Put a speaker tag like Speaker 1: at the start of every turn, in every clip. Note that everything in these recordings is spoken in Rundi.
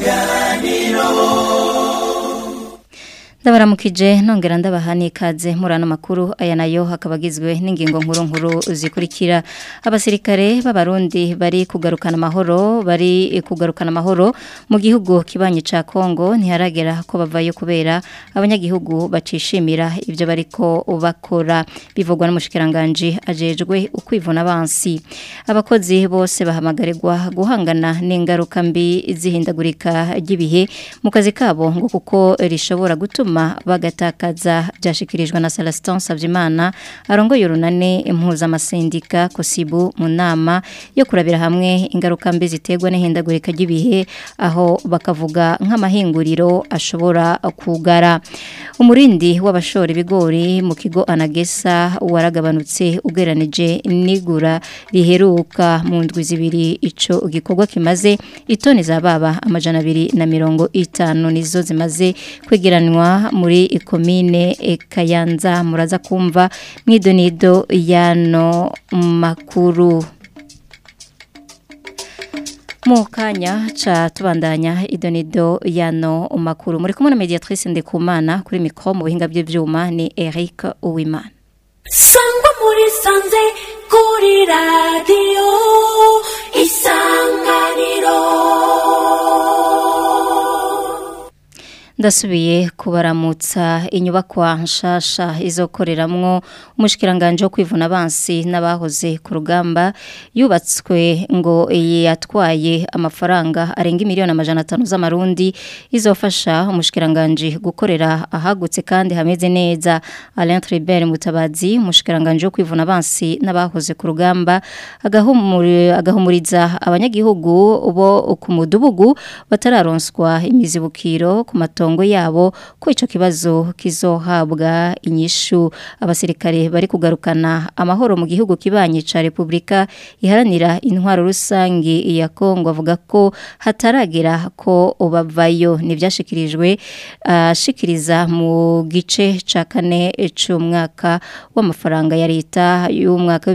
Speaker 1: isanganiro
Speaker 2: ndabaramukije nongera ndabaha n'ikaze muri ano makuru aya nayo hakaba agizwe n'ingingo nkuru nkuru zikurikira abasirikare b'abarundi bari kugarukana amahoro bari kugarukana amahoro mu gihugu kibanyi ca Kongo ntiharagera ko bavayo kubera abanyagihugu bacishimira ibyo bariko bakora bivugwa n'umushikiranganje ajejwe ukwivuna abansi abakozi bose bahamagarirwa guhangana n'ingaruka mbi zihindagurika ry'ibihe mu kazi kabo ngo kuko rishobora gutuma bagatakaza byashikirijwe na Celestin Savyimana arongoye urunane impuzamasendika kosibu mu nama yo kurabira hamwe ingaruka mbi ziterwa n'ihindagurika ry'ibihe aho bakavuga nk'amahinguriro ashobora kugara umurindi w'abashora ibigori mu kigo anagesa waragabanutse ugeranije n'igura riheruka mu ndwi zibiri ico gikorwa kimaze itoni za baba amajana abiri na mirongo itanu nizo zimaze kwegeranwa muri ikomine Kayanza muraza kumva mwidonido yano makuru mu kanya ca tubandanya idonido yano makuru muri kumwe na mediatrice Ndekumana kuri mikro mu buhinga by'ivyuma ni Eric Uwimana
Speaker 3: sangwa muri sanze kuri radio isanganiro
Speaker 2: ndasubiye kubaramutsa inyubakwa nshasha izokoreramwo umushikiranganje wo kwivuna abansi n'abahoze ku rugamba yubatswe ngo yatwaye amafaranga arenga miliyoni amajana atanu z'amarundi izofasha umushikiranganje gukorera ahagutse kandi hameze neza Alain Tribert Mutabazi umushikiranganje wo kwivuna abansi n'abahoze ku rugamba agahumuriza abanyagihugu bo ku mudugudu batararonswa imizibukiro ku matongo matongo yabo ko ico kibazo kizohabwa inyishu abasirikare bari kugarukana amahoro mu gihugu kibanye ca Republika iharanira intwaro rusangi ya Kongo avuga ko hataragera ko bavayo nivyashikirijwe ashikiriza mu gice ca kane c'umwaka w'amafaranga ya leta y'umwaka wa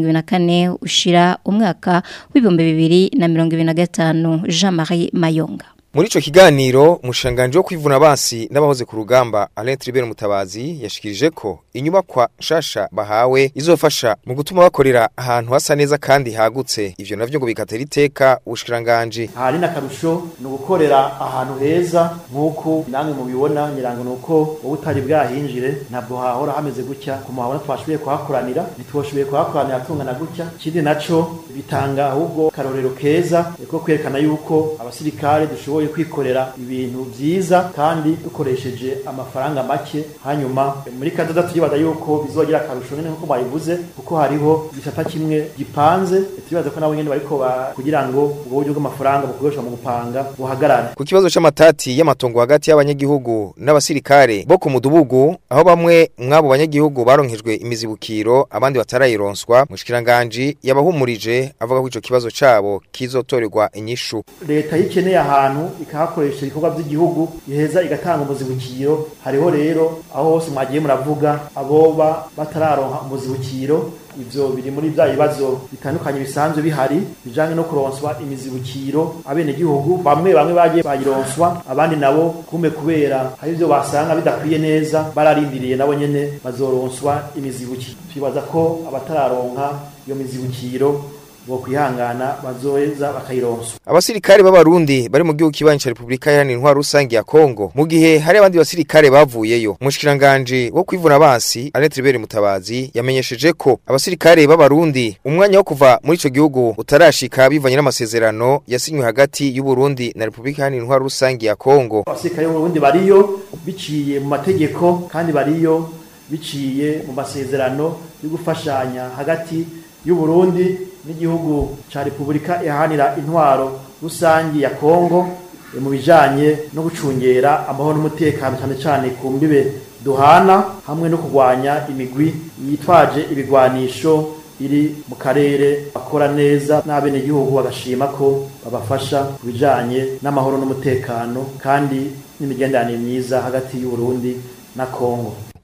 Speaker 2: 2024 ushira umwaka w'ibihumbi bibiri na mirongo ibiri na gatanu Jean-Marie Mayonga
Speaker 4: Muri ico kiganiro umushanganje wo kwivuna abansi n'abahoze ku rugamba Alain Tribert Mutabazi yashikirije ko inyubakwa nshasha bahawe izofasha mu gutuma bakorera ahantu hasa neza kandi hagutse ivyo navyo ngo bikatera iteka ubushikiranganje
Speaker 5: hari n'akarusho ni ugukorera ahantu heza nk'uko namwe mubibona nyirango nuko wowe utari bwahinjire ntabwo hahora hameze gutya ku muhabona twashoboye kuhakoranira ntitwashoboye kuhakoranira tungana gutya ikindi naco bitanga ahubwo karorero keza ko kwerekana yuko abasirikare dushoboye kwikorera ibintu vyiza kandi dukoresheje amafaranga make hanyuma muri kadoda turibaza yuko bizogira akarusho nyene nkuko bayivuze kuko hariho igisata kimwe gipanze turibaza ko nabo nyene bariko kugira ngo ubwo buryo bw'amafaranga bukoreshwa mu gupanga buhagarare
Speaker 4: ku kibazo c'amatati y'amatongo hagati y'abanyagihugu n'abasirikare bo ku mudugudu aho bamwe mwabo banyagihugu baronkejwe imizibukiro abandi batarayironswa mushikiranganje yabahumurije avuga ko ico kibazo cabo kizotorerwa inyishu
Speaker 5: leta yikeneye ahantu ikahakoresha ibikorwa by'igihugu iheza igatanga umuzibukiro hariho rero aho hose mwagiye muravuga aboba batararonka umuzibukiro ivyo biri muri bya bibazo bitandukanye bisanzwe bihari bijanye no kuronswa imizibukiro abene gihugu bamwe bamwe bagiye bayironswa abandi nabo kume kubera hari ivyo basanga bidakwiye neza bararindiriye nabo nyene bazoronswa imizibukiro twibaza ko abatararonka iyo mizibukiro bo kwihangana bazoheza bakayironswa
Speaker 4: abasirikare b'abarundi bari mu gihugu kibanyi ca Republika Iharanira Intwaro Rusangi ya Kongo mu gihe hari abandi basirikare bavuyeyo umushikiranganje wo kwivuna abansi Alain Tribert Mutabazi yamenyesheje ko abasirikare b'abarundi umwanya wo kuva muri ico gihugu utarashika bivanye n'amasezerano yasinywe hagati y'u Burundi na Republika Iharanira Intwaro Rusangi ya Kongo
Speaker 5: abasirikare b'abarundi bariyo biciye mu mategeko kandi bariyo biciye mu masezerano yo gufashanya hagati y'u Burundi n'igihugu ca Republika iharanira intwaro rusangi ya Kongo mu bijanye no gucungera amahoro n'umutekano cyane cyane ku mbibe duhana hamwe no kurwanya imigwi yitwaje ibigwanisho iri mu karere bakora neza n'abenegihugu bagashima ko babafasha ku bijanye n'amahoro n'umutekano kandi n'imigenderanire myiza hagati y'u Burundi na Kongo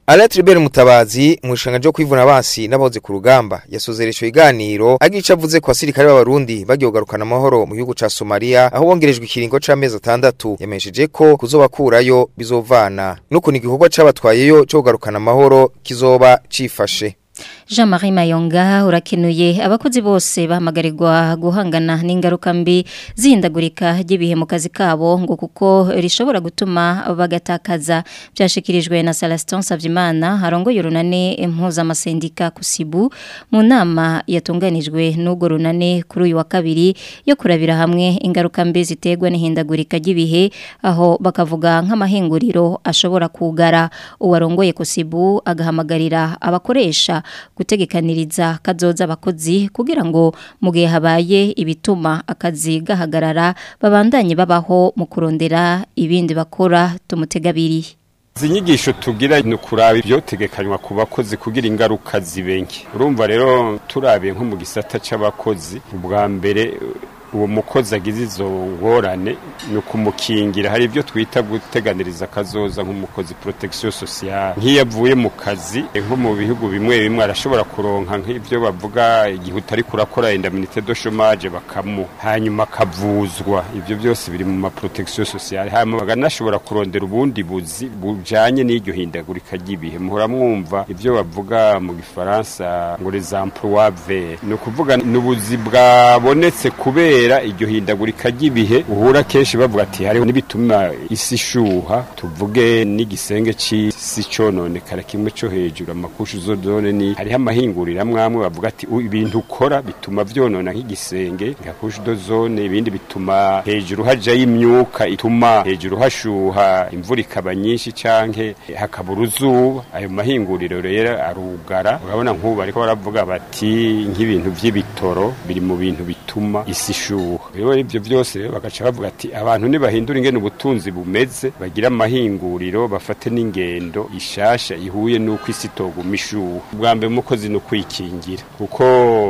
Speaker 4: Alain Tribert Mutabazi mushanga jo kwivuna basi naboze ku rugamba yasozeresho iganiro agica avuze ko asirikare b'abarundi bagiye kugarukana amahoro mu gihugu ca Somalia aho bongerejwe ikiringo c'amezi atandatu yamesheje ko kuzobakurayo bizovana nuko ni igikorwa c'abatwayeyo cyo kugarukana amahoro kizoba cifashe
Speaker 2: Jean-Marie Mayonga urakenuye abakozi bose bahamagarirwa guhangana n'ingaruka mbi zihindagurika ry'ibihe mu kazi kabo ngo kuko rishobora gutuma bagatakaza byashikirijwe na Celestin Savyimana harongoye urunane impuzamasendika kusibu mu nama yatunganijwe n'ubwo runane kuri uyu wa kabiri yo kurabira hamwe ingaruka mbi ziterwa n'ihindagurika ry'ibihe aho bakavuga nk'amahinguriro ashobora kugara uwarongoye kusibu agahamagarira abakoresha gutegekaniriza kazoza abakozi kugira ngo mu gihe habaye ibituma akazi gahagarara babandanye babaho mu kurondera ibindi bakora tumutegabiriye
Speaker 1: izi nyigisho tugira ni ukuraba ibyotegekanywa ku bakozi kugira ingaruka zibenke urumva rero turabiye nko mu gisata cy'abakozi ubwa mbere uwo mukozi agize izo ngorane ni ukumukingira hari ibyo twita guteganiriza akazoza nk'umukozi protection sociale nk'iyo avuye mu kazi nko mu bihugu bimwe bimwe arashobora kuronka nk'ibyo bavuga igihe utari kurakora indemnité de chômage bakamu hanyuma akavuzwa ibyo byose biri mu ma protection sociale hanyuma baganashobora kurondera ubundi buzi bujanye n'iryo hindagurika ry'ibihe muhora mwumva ibyo bavuga mu gifaransa ngo les emplois verts ni ukuvuga ni ubuzi bwabonetse kubera kubera iryo hindagurika ry'ibihe uhura kenshi bavuga ati hariho n'ibituma isi ishuha tuvuge n'igisenge c'isi cononekara kimwe co hejuru amakushu zone ni hariho amahinguriro amwe amwe bavuga ati ibintu ukora bituma vyonona nk'igisenge nka kushu do zone ibindi bituma hejuru hajayo imyuka ituma hejuru hashuha imvura ikaba nyinshi canke hakaba uruzuba ayo mahinguriro rero arugara urabona nk'ubu ariko baravuga bati nk'ibintu vy'ibitoro biri mu bintu bituma isi ishuha rero ibyo byose rero bagaca bavuga ati abantu ntibahindura ingene ubutunzi bumeze bagira amahinguriro bafate n'ingendo ishasha ihuye n'uko isi itoguma ishuha ubwa mbere umukozi ni ukwikingira kuko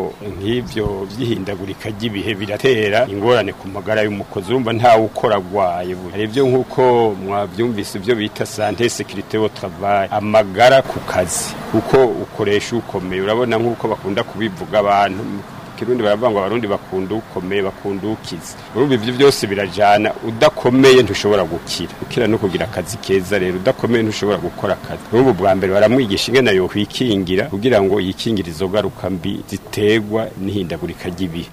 Speaker 1: nk'ibyo by'ihindagurika ry'ibihe biratera ingorane ku magara y'umukozi urumva ntawe ukora agwaye hari ibyo nk'uko mwabyumvise ibyo bita sante sekirite wo travail amagara ku kazi kuko ukoresha ukomeye urabona nk'uko bakunda kubivuga abantu kirundi baravuga ngo abarundi bakunda ukomeye bakunda ukize urumva ivyo byose birajana udakomeye ntushobora gukira ukira no kugira akazi keza rero udakomeye ntushobora gukora akazi urumva bwa mbere baramwigisha ingene yo kwikingira kugira ngo yikingire izo garuka mbi ziterwa n'ihindagurika ry'ibihe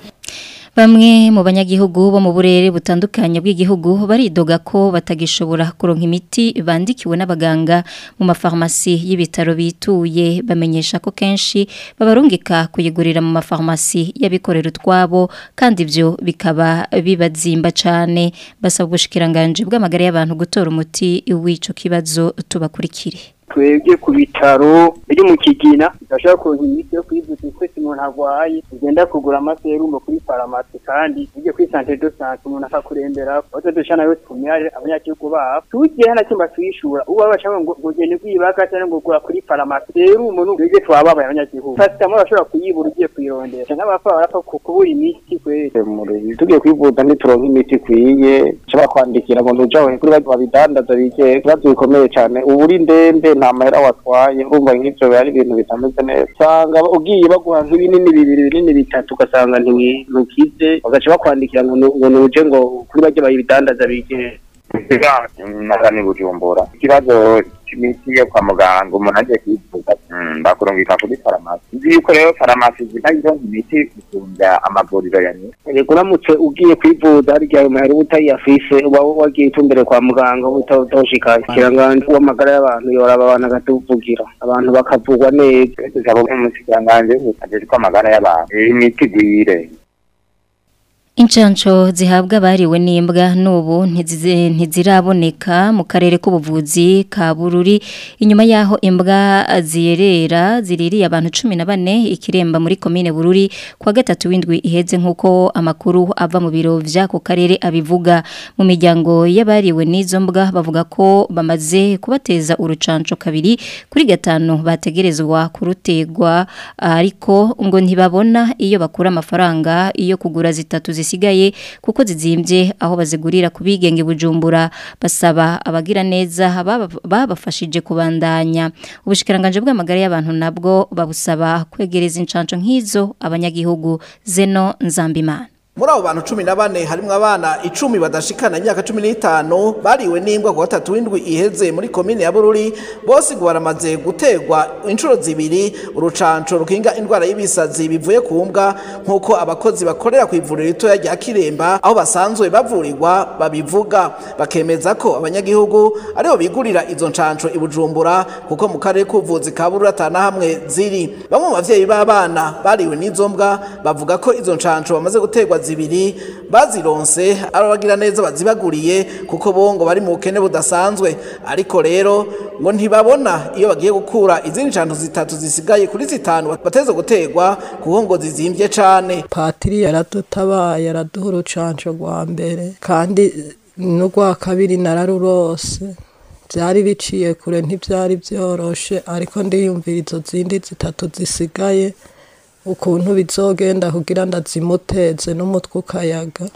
Speaker 2: Bamwe mu banyagihugu bo mu burere butandukanye bw'igihugu baridoga ko batagishobora kuronka imiti bandikiwe n'abaganga mu mafarmasi y'ibitaro bituye bamenyesha ko kenshi babarungika kuyigurira mu mafarmasi y'abikorera utwabo kandi ibyo bikaba bibazimba cyane basaba ubushikiranganje bw'amagara y'abantu gutora umuti w'ico kibazo tubakurikire
Speaker 6: twebwe ku bitaro biri mu kigina tudashobora kuronka imiti yo kwivuza twese umuntu arwaye ugenda kugura amaserumo kuri farumasi kandi ujye kuri santere do sante umuntu akakurembera aho tudusha nayo tumyare abanyagihugu babo tugiye hana kimba tuyishura ubu bashaka ngo ugende kwibaka cyangwa ngo gura kuri farumasi serumo n'ubwege twababaye abanyagihugu pasitamoro bashobora kuyibura ugiye kuyirondera nk'abapfa barapfa kubura imiti kweri
Speaker 7: tugiye kwivuza ntituronka imiti ikwiye nshobora kwandikira ngo ntujaho kuri babidandaza bige ibibazo bikomeye cyane ubu uri ndembe nta mahera watwaye urumva nk'ibyo biba ari ibintu bitameze neza usanga ugiye baguha nk'ibinini bibiri binini bitatu ugasanga ntukize bagaca bakwandikira ngo nuje ngo kuri bajye bayibidandaza bige
Speaker 8: nasa ni bujumbura ikibazo c'imiti yo kwa muganga umuntu agiye kwivuza bakurungika kuri farumasi nzi yuko rero farumasi zitayironka imiti gusumvya amavuriro ya nyuma
Speaker 7: yego uramutse ugiye kwivuza hari igihe ayo mahera uba utayafise uba wagiye utumbere kwa muganga utoshika ikiranganje w'amagara y'abantu yoraba abantu agatuvugira abantu bakavugwa neza
Speaker 8: tuzaba umushikiranganji ajejwe amagara y'abantu imiti igwire
Speaker 2: Inchancho zihabwa bariwe n'imbwa n'ubu ntiziraboneka mu karere k'ubuvuzi ka Bururi inyuma yaho imbwa ziyerera ziririye abantu 14 ikiremba muri commune Bururi kwa gatatu windwi iheze nkuko amakuru ava mu biro vy'ako karere abivuga mu miryango y'abariwe n'izo mbwa bavuga ko bamaze kubateza urucanco kabiri kuri gatanu bategerezwa kurutegwa ariko ngo ntibabona iyo bakura amafaranga iyo kugura zitatu zisigaye kuko zizimbye aho bazigurira kubigenge bujumbura basaba abagira neza baba- babafashije kubandanya ubushikiranganje bw'amagara y'abantu nabwo babusaba kwegereza incanco nk'izo abanyagihugu zeno nzambimana
Speaker 9: muri abo bantu cumi na bane harimwo abana icumi badashikana imyaka cumi n'itanu bariwe n'imbwa ku gatatu w'indwi iheze muri komine ya bururi bose ngo baramaze guterwa inshuro zibiri urucanco rukinga indwara y'ibisazi bivuye ku mbwa nk'uko abakozi bakorera ku ivuriro ritoya rya kiremba aho basanzwe bavurirwa babivuga bakemeza ko abanyagihugu aribo bigurira izo ncanco i bujumbura kuko mu karere k'ubuvuzi ka bururi atana hamwe ziri bamwe mu bavyeyi b'abana bariwe n'izo mbwa bavuga ko izo ncanco bamaze guterwa zibiri bazironse arabagira neza bazibaguriye kuko bo ngo bari mu bukene budasanzwe ariko rero ngo ntibabona iyo bagiye gukura izindi ncanco zitatu zisigaye kuri zitanu bateze guterwa kuko ngo zizimbye cane
Speaker 10: patiri yaradutabaye araduha urucanco rwa mbere kandi n'urwa kabiri nararurose byari biciye kure ntibyari byoroshe ariko ndiyumvira izo zindi zitatu zisigaye ukuntu bizogenda kugira ndazimuteze n'umutwe ukayaga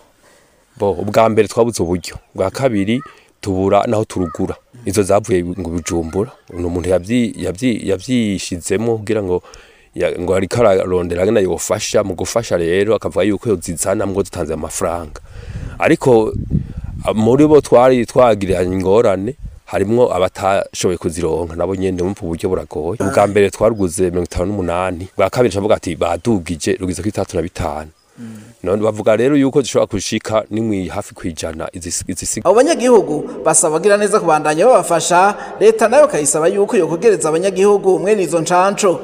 Speaker 11: bo ubwa mbere twabuze uburyo bwa kabiri tubura naho turugura izo zavuye ngo bijumbura ni umuntu yabyi- yabyi- yabyishizemo kugira ngo ya- ngo ariko ararondera ngena yofasha mu gufasha rero akavuga yuko yozizana mwo dutanze amafaranga ariko a- muri bo twari twagiranye ingorane harimwo abatashoboye kuzironka nabo nyene mu buryo buragoye ubwa mbere twaruguze mirongo itanu n'umunani bwa kabiri cavuga ati badugije rugize kuri itandatu na bitanu none bavuga rero yuko zishobora gushika nimwi hafi kwijana izisi- izisiga
Speaker 9: abo banyagihugu basaba abagira neza kubandanya babafasha leta nayo bakayisaba yuko yokugereza abanyagihugu mwene izo ncanco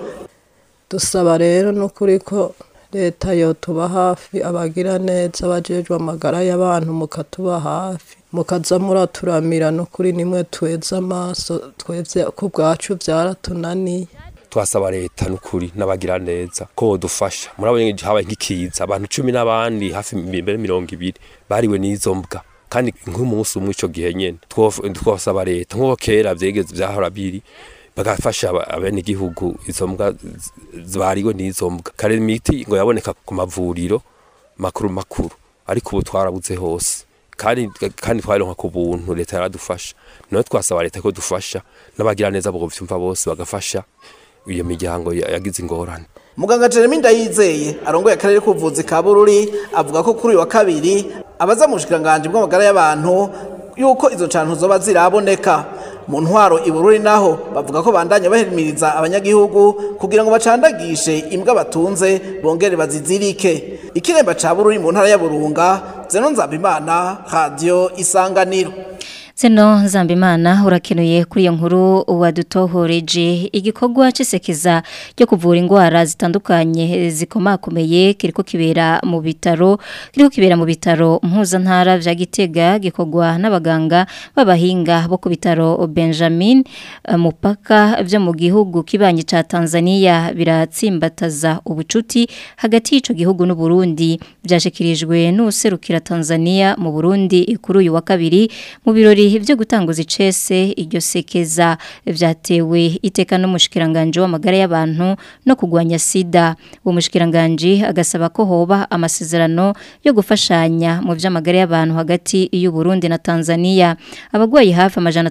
Speaker 10: dusaba rero n'ukuri ko leta yotuba hafi abagira neza bajejwe amagara y'abantu mukatuba hafi mukaza muraturamira n'ukuri nimwe tweza amaso twebye ku bwacu byaratunaniye
Speaker 11: twasaba leta n'ukuri n'abagira neza ko bodufasha murabonye habaye nk'ikiza abantu cumi n'abandi hafi mbere mirongo ibiri bariwe n'izo mbwa kandi nk'umunsi umwe ico gihe nyene Twof- twasaba leta nk'uko kera vyegeze vyahora biri bagafasha aba- abenegihugu izo mbwa z- zibariwe n'izo mbwa kare imiti ngo yaboneka ku mavuriro makuru makuru ariko ubu twarabuze hose kandi kandi twaronka ku buntu leta yaradufasha nayo twasaba leta ko dufasha n'abagira neza bo vyumva bose bagafasha iyo miryango ya- yagize ingorane
Speaker 9: muganga jeremy ndayizeye arongoye akarere k'ubuvuzi ka bururi avuga ko kuri uyu wa kabiri abaza mu bushikiranganji bw'amagara y'abantu yuko izo ncantu zoba ziraboneka mu ntwaro i bururi naho bavuga ko bandanya bahimiriza abanyagihugu kugira ngo bacandagishe imbwa batunze bongere bazizirike ikiremba ca bururi mu ntara ya burunga zeno nzabimana radiyo isanganiro
Speaker 2: Zeno Nzambimana urakenuye kuri iyo nkuru wadutohoreje igikorwa cisekeza cyo kuvura indwara zitandukanye zikomakomeye kiriko kibera mu bitaro kiriko kibera mu bitaro mpuzantara vya Gitega gikorwa n'abaganga b'abahinga bo ku bitaro Benjamin eh, mupaka vyo mu gihugu kibanye ca Tanzania biratsimbataza ubucuti hagati y'ico gihugu n'u Burundi byashikirijwe n'userukira Tanzania mu Burundi kuri uyu wa kabiri mu birori byo gutanguza icese iryo sekeza vyatewe iteka n'umushikiranganje w'amagara y'abantu no kugwanya sida uwo mushikiranganje agasaba ko hoba amasezerano yo gufashanya mu vy'amagara y'abantu hagati y'u Burundi na Tanzania abagwayi hafi amajana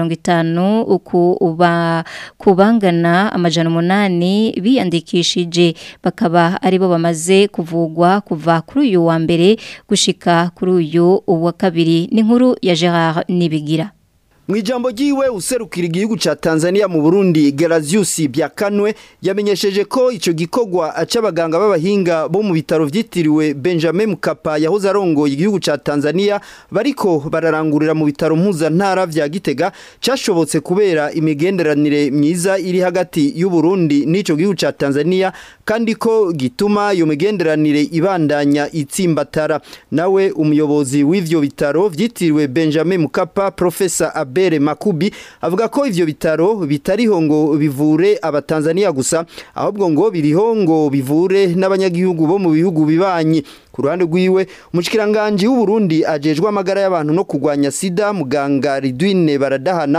Speaker 2: 350 uku uba kubangana amajana umunani biyandikishije bakaba aribo bamaze kuvugwa kuva kuri uyu wa mbere gushika kuri uyu wa kabiri ni nkuru ya Gerard Nibigira
Speaker 12: Mwijambo jiwe userukira igihugu ca Tanzania mu Burundi Gerazius Byakanwe yamenyesheje ko ico gikogwa acabaganga b'abahinga bo mu bitaro vyitiriwe Benjamin Mkapa yahoze arongoye igihugu ca Tanzania bariko bararangurira mu bitaro mpuza ntara vya Gitega cashobotse kubera imigenderanire myiza iri hagati y'u Burundi n'ico gihugu ca Tanzania kandi ko gituma iyo migenderanire ibandanya itsimbatara nawe umuyobozi w'ivyo bitaro vyitiriwe Benjamin Mkapa Professor Abere Makubi avuga ko ivyo bitaro bitariho ngo bivure abatanzania gusa ahubwo ngo biriho ngo bivure n'abanyagihugu bo mu bihugu bibanyi ku ruhande rwiwe umushikiranganje w'u Burundi ajejwe amagara y'abantu no kugwanya sida muganga Ridwine baradahana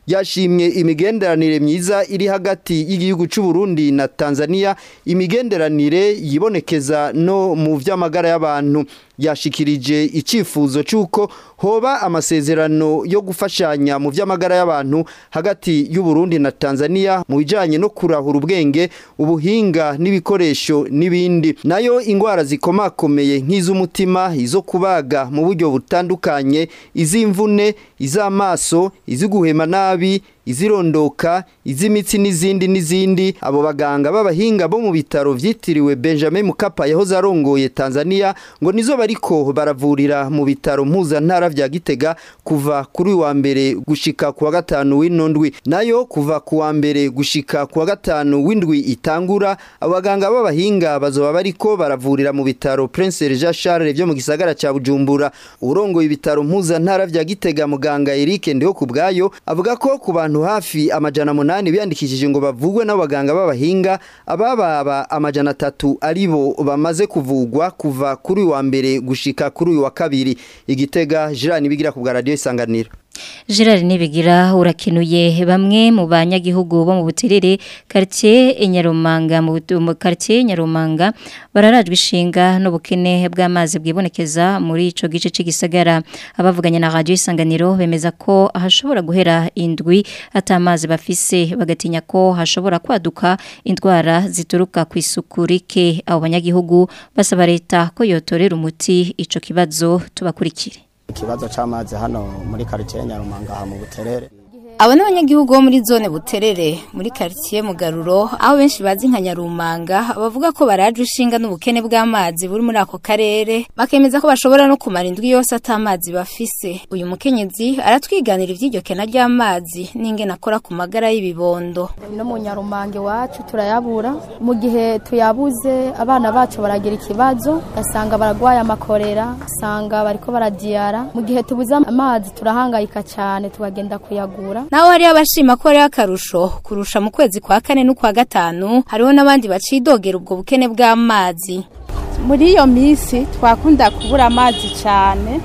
Speaker 12: yashimye imigenderanire myiza iri hagati y'igihugu cy'u Burundi na Tanzania imigenderanire yibonekeza no mu vy'amagara y'abantu yashikirije icifuzo cy'uko hoba amasezerano yo gufashanya mu vy'amagara y'abantu hagati y'u Burundi na Tanzania mu bijanye no kurahura ubwenge ubuhinga n'ibikoresho n'ibindi nayo ingwara zikomakomeye nk'iz'umutima izo kubaga mu buryo butandukanye iz'imvune iz'amaso iziguhema nabi izirondoka iz'imitsi n'izindi n'izindi abo baganga b'abahinga bo mu bitaro vyitiriwe Benjamin Mkapa yahoze arongoye Tanzania ngo nizo bariko baravurira mu bitaro mpuzantara vya Gitega kuva kuri wa mbere gushika ku wa gatanu w'inondwi nayo kuva ku wa mbere gushika ku wa gatanu w'indwi itangura abaganga b'abahinga bazoba bariko baravurira mu bitaro Prince Jean Charles byo mu gisagara ca Bujumbura urongoye ibitaro mpuzantara vya Gitega muganga Eric Ndiho kubwayo avuga ko ku bantu hafi amajana munani biyandikishije ngo bavugwe n'abaganga b'abahinga abababa amajana atatu aribo bamaze kuvugwa kuva kuri wa mbere gushika kuri uyu wa kabiri igitega jirani bigira ku bwa radio isanganiro
Speaker 2: Gerard Nibigira urakinuye bamwe mu banyagihugu bo mu buterere quartier Nyarumanga mu quartier Nyarumanga bararajwe ishinga n'ubukene bw'amazi bwibonekeza muri ico gice c'igisagara abavuganye na radio isanganiro bemeza ko hashobora guhera indwi atamazi bafise bagatinya ko hashobora kwaduka indwara zituruka ku isuku rike abo banyagihugu basaba leta ko yotorera umuti ico kibazo tubakurikire
Speaker 13: ikibazo c'amazi hano muri quartier Nyarumanga aha mu buterere
Speaker 14: Abo n'abanyagihugu bo muri zone buterere muri quartier Mugaruro aho benshi bazi nka Nyarumanga bavuga ko baraje ushinga n'ubukene bw'amazi buri muri ako karere bakemeza ko bashobora no kumara indwi yose atamazi bafise uyu mukenyezi aratwiganira ivy'iryo kena ry'amazi n'ingene akora ku magara y'ibibondo
Speaker 15: no mu Nyarumange wacu turayabura mu gihe tuyabuze abana bacu baragira ikibazo gasanga baragwaye amakorera usanga bariko baradiyara mu gihe tubuze amazi turahangayika cyane tugagenda kuyagura
Speaker 14: naho hari abashima ko ari akarusho kurusha mu kwezi kwa kane n'ukwa gatanu hariho n'abandi bacidogera ubwo bukene bw'amazi
Speaker 16: muri iyo minsi twakunda kubura amazi cyane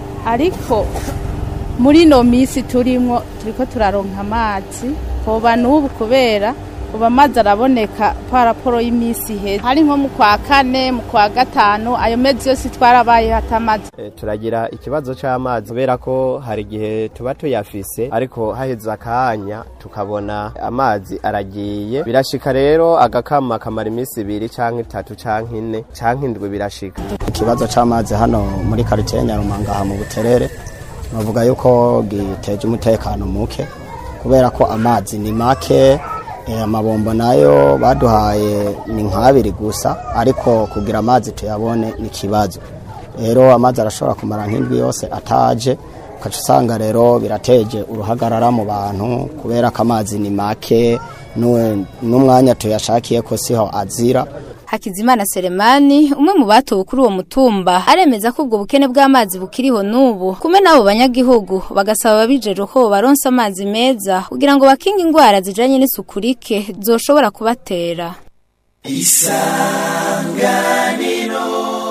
Speaker 16: ariko muri ino minsi turimo turiko turaronka amazi hoba n'ubu kubera ubu amazi araboneka paraporo y'iminsi iheze hari nko mu kwa kane mu kwa gatanu ayo mezi yose twarabaye hatamazi
Speaker 13: turagira ikibazo c'amazi kubera ko hari igihe tuba tuyafise ariko haheze akanya tukabona amazi aragiye birashika rero agakama kamara iminsi ibiri canke itatu canke ine canke indwi birashika
Speaker 17: ikibazo c'amazi hano muri quartier Nyarumanga aha mu buterere bavuga yuko giteje umutekano muke kubera ko amazi ni make amabombo nayo baduhaye ni nk'abiri gusa ariko kugira amazi tuyabone ni ikibazo rero amazi arashobora kumara nk'indwi yose ataje ukaca usanga rero birateje uruhagarara mu bantu kubera ko amazi ni make n'umwanya tuyashakiye ko siho azira
Speaker 14: Hakizimana Selemani umwe mu batowe kuri uwo mutumba aremeza ko ubwo bukene bw'amazi bukiriho n'ubu kume nabo banyagihugu bagasaba ababijero ko baronsa amazi meza kugira ngo bakinge indwara zijanye n'isuku rike zoshobora kubatera
Speaker 18: isanganiro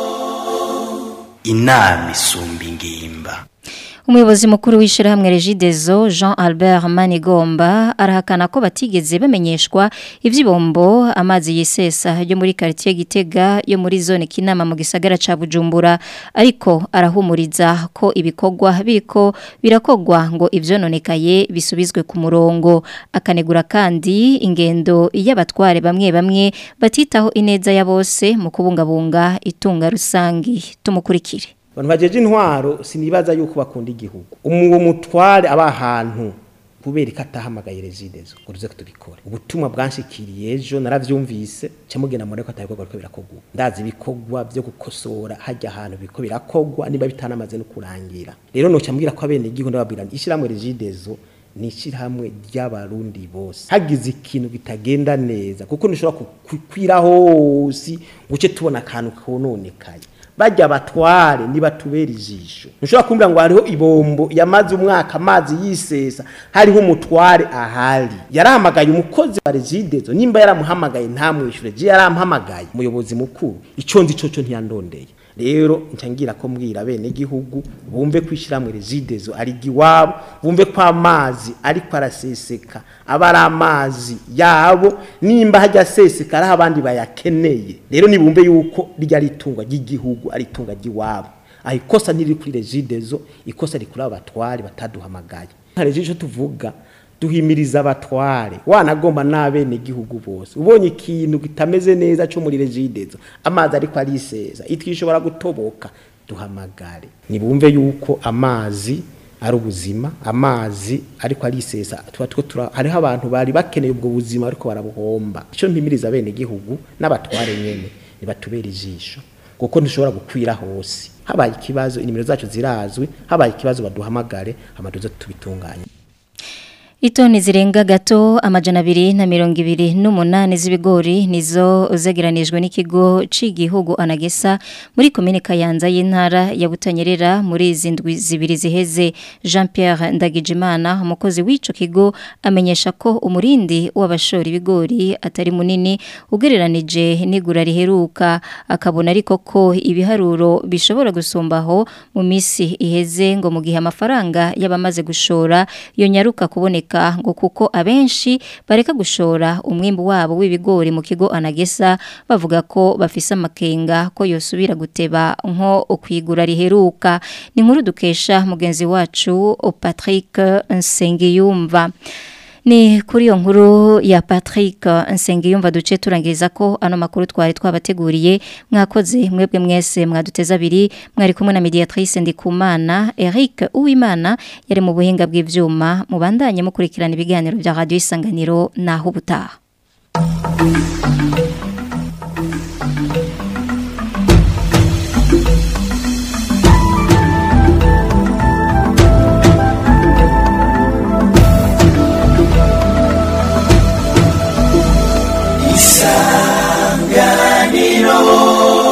Speaker 18: inama isumba ingimba
Speaker 2: Umuyobozi mukuru w'ishirahamwe Regidezo Jean Albert Manigomba arahakana ko batigeze bamenyeshwa ivyibombo amazi yisesa yo muri quartier Gitega yo muri zone Kinama mu gisagara ca Bujumbura ariko arahumuriza ko ibikogwa biko birakogwa ngo ivyononekaye bisubizwe ku murongo akanegura kandi ingendo y'abatware bamwe bamwe batitaho ineza ya bose mu kubungabunga itunga rusangi tumukurikire
Speaker 19: abantu bajeje intwaro sinibaza yuko bakunda igihugu umuwo mutware aba ahantu kubera ko atahamagaye rezidezo ngo tuze tubikore ubutumwa bwanshikiriye ejo naravyumvise camugenda muri ko atabikorwa ko birakogwa ndazi ibikorwa byo gukosora hajya ahantu biko birakogwa niba bitanamaze no kurangira rero no cyambwira ko abene igihugu ndababwira ishiramwe rezidezo ni ishyirahamwe ry'abarundi bose hagize ikintu kitagenda neza kuko nishobora kukwira hose ngo uce tubona akantu kononekaye bajya batware niba tubera ijisho ntushobora kumbwira ngo hariho ibombo yamaze umwaka amazi yisesa hariho umutware ahari yarahamagaye umukozi wa regidezo nimba yaramuhamagaye ntamwishure je yaramuhamagaye umuyobozi mukuru ico ndi coco ntiyandondeye rero ncangira ko mbwira bene gihugu bumve kwishiramwe rezidezo ari giwabo bumve ko amazi ariko araseseka aba ari amazi yabo nimba hajya aseseka ari abandi bayakeneye rero nibumve yuko rya ritunga ry'igihugu ari itunga ry'iwabo aho ikosa ntiriri kuri rezidezo ikosa rikuri abatwari bataduhamagaye nka rezidezo tuvuga duhimiriza abatware wanagomba n'abene gihugu bose ubonye ikintu kitameze neza cyo muri rezidezo amazi ariko ariseza itwishobora gutoboka duhamagare nibumve yuko amazi ari ubuzima amazi ariko arisesa tuba two tura hariho abantu bari bakeneye ubwo buzima ariko barabuhomba icyo mpimiriza bene gihugu n'abatware nyene nibatubera ijisho kuko ntushobora gukwira hose habaye ikibazo inimero zacu zirazwi habaye ikibazo baduhamagare amaduzo tubitunganye
Speaker 2: Itoni zirenga gato amajana abiri na mirongo ibiri n'umunani z'ibigori nizo zegeranijwe n'ikigo c'igihugu anagesa muri komine Kayanza y'intara ya Butanyerera muri izi ndwi zibiri ziheze Jean Pierre Ndagijimana umukozi w'ico kigo amenyesha ko umurindi w'abashora ibigori atari munini ugereranije n'igura riheruka akabona ariko ko ibiharuro bishobora gusumbaho mu misi iheze ngo mu gihe amafaranga y'abamaze gushora yonyaruka kuboneka ngo kuko abenshi bareka gushora umwimbu wabo w'ibigori mu kigo anagesa bavuga ko bafise amakenga ko yosubira guteba nko kwigura riheruka ni nkuru dukesha mugenzi wacu Patrick Nsengiyumva Ni kuri iyo nkuru ya Patrick Nsengiyumva duce turangiriza ko ano makuru twari twabateguriye mwakoze mwebwe mwese mwaduteza abiri mwari kumwe na mediatrice Ndikumana Eric Uwimana yari mu buhinga bw'ivyuma mubandanye mukurikirana ibiganiro bya Radio Isanganiro naho ubutaha
Speaker 3: isanganiro